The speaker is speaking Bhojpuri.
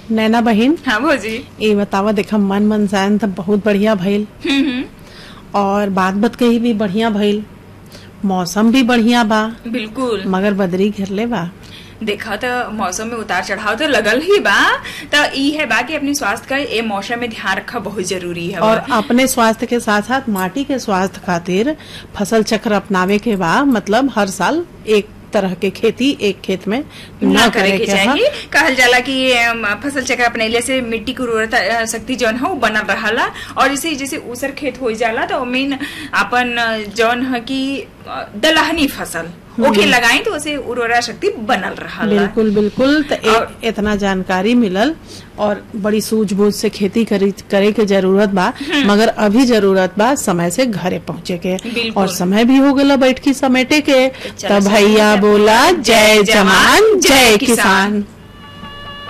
नैना बहिन हाँ भौजी ये बतावा देखा मन मनसायन तो बहुत बढ़िया भइल हम्म, हम्म, और बात बात कही भी बढ़िया भइल मौसम भी बढ़िया बा बिल्कुल मगर बदरी घेरले बा देखा तो मौसम में उतार चढ़ाव तो लगल ही बा तो ई है बा कि अपनी स्वास्थ्य का ये मौसम में ध्यान रखा बहुत जरूरी है और अपने स्वास्थ्य के साथ साथ माटी के स्वास्थ्य खातिर फसल चक्र अपनावे के बा मतलब हर साल एक तरह के खेती एक खेत में न करे के हा। चाहिए कहल जाला कि अम, फसल चक्र अपनैले से मिट्टी की उर्वरता अ, शक्ति जौन है वो बनल रहला और इसे जैसे ऊसर खेत हो जाला तो मेन अपन अ, जौन है कि अ, दलहनी फसल ओके लगाई तो उसे उर्वरा शक्ति बनल रहला बिल्कुल बिल्कुल तो ए- और- इतना जानकारी मिलल और बड़ी सूझबूझ से खेती करी करे के जरूरत बा मगर अभी जरूरत बा समय से घरे पहुँचे के बिल्कुल। और समय भी हो गला बैठ की समेटे के चलो, तब भैया समय बोला जय जवान जय किसान। किसान